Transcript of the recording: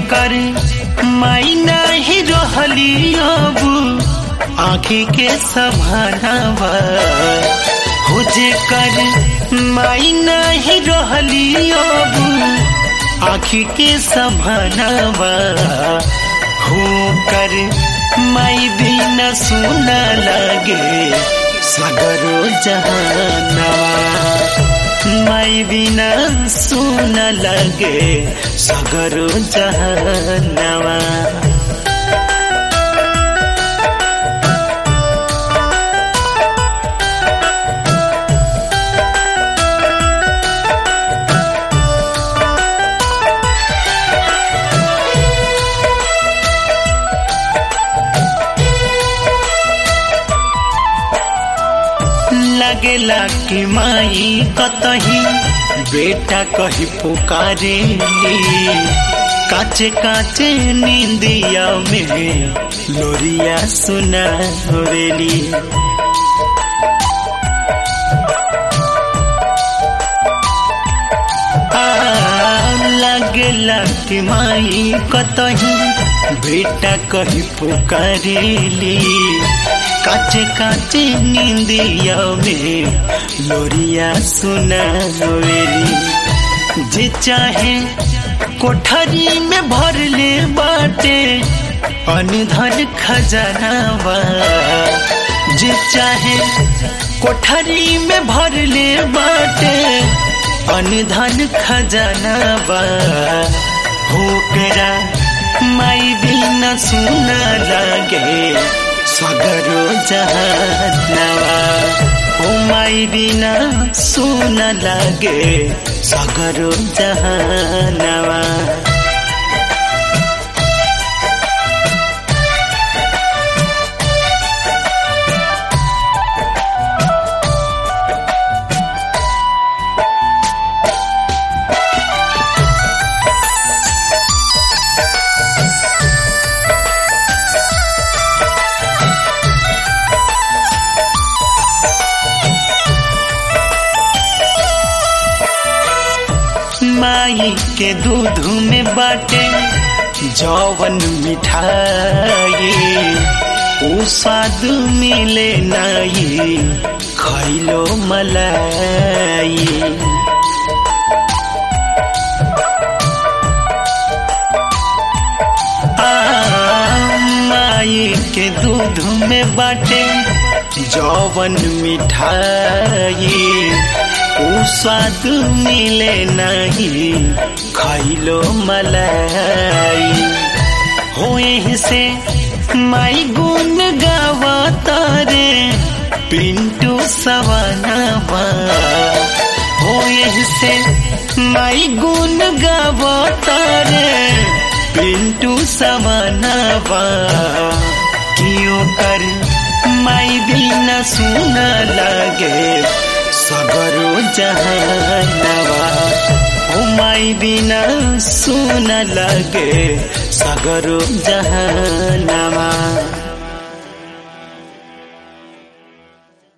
कर माई नाही रहली अब आँखी के सभानावा हो जे कर माई नहीं रहली अब आँखी के सभानावा हो कर माई भी न सुना लगे सगरो जहानवा माई बिना सुन लगे सगरो जहानवा लगेला कि माई कतही बेटा कही पुकारेली काचे काचे नींदिया में लोरिया सुना होरेली लगेला कि माई कतही बेटा कही पुकारेली काचे काचे नींदिया में लोरिया सुना होवेली जे चाहे कोठरी में भर ले बाटे अनधन खजानावा जे चाहे कोठरी में भर ले बाटे अनधन खजानावा होकरा माई बिना सुना लागे सगरो जहानवा ओ माई बिना सुन लागे सगरो जहानवा माई के दूध में बाटे जौवन मिठाई ऊ स्वाद मिले नाई खैलो मलाई माई के दूध में बाटे जौवन मिठाई ऊ स्वाद मिले नहीं खैलो मलाई होए से माई गुन गावा तारे पिंटू सवानावा होए से माई गुन गावा तारे पिंटू सवानावा कियो कर माई बिना सुना लगे सगरो जहानवा ओ माई बिना सुन लगे सगरो जहान